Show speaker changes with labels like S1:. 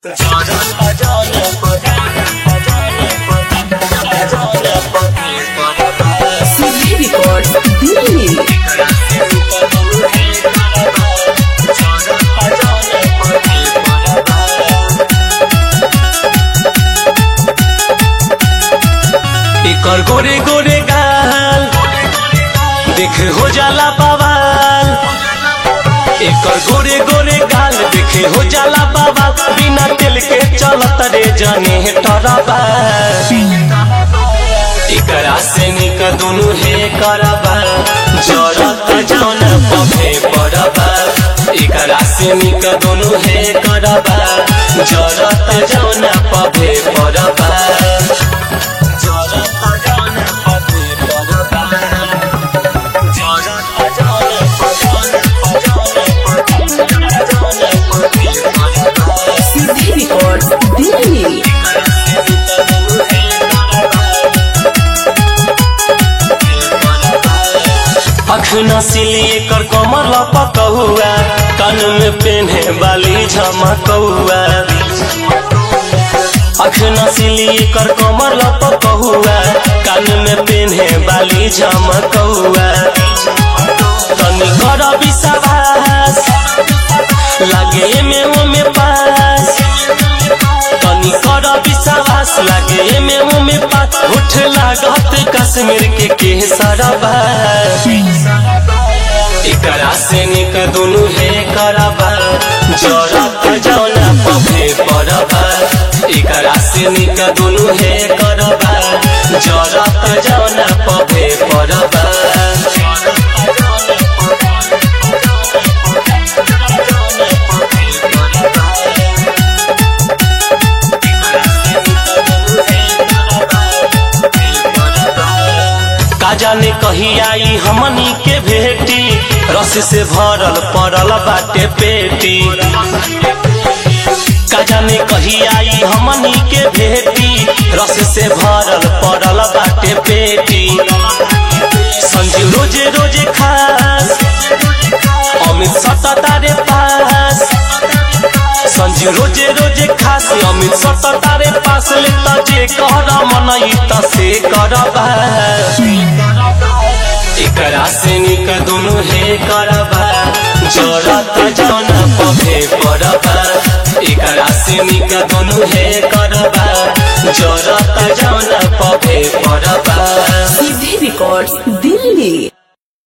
S1: CD Records Delhi.
S2: एकर गोरे गोरे गाल देख हो जाला बवाल एकर गोरे गोरे गाल देखे हो जाला बवाल बिना तेल के चलत रे जने टरबा एकरा से निक दुनु हे करबा जरत जौन पफे पड़बा एकरा से निक दुनु हे करबा जरत जौन पफे पड़बा
S1: CD Records Delhi.
S2: अख नसीली एकर कमर लपकहुआ कान में पेन्हे बाली झमकहुआ अख नसीली एकर कमर लपकहुआ कान में पेन्हे बाली झमकहुआ तनी कर विश्वास लागे में ओमे पास तनी कर विश्वास लागे में ओमे पास उठ लागत कश्मीर के केसरबा एकरा से निक दुनु हे करबा जरत जौना पफे पड़बा एकरा से निक दुनु हे करबा जरत जौना पफे पड़बा का जाने कही आई हमनी के भेटी रस से भरल पड़ल बाटे पेटी का जाने कही आई हमनी के भेटी रस से भरल पड़ल बाटे पेटी संजू रोजे रोजे खास अमित सततारे पास संजू रोजे रोजे खास अमित सततारे पास ले त जे कर मनई त से करबा एकरा से निक दुनु हे करबा जरत जौन पफे पड़बा एकरा से निक दुनु हे करबा जरत जौन पफे पड़बा
S1: CD Records Delhi.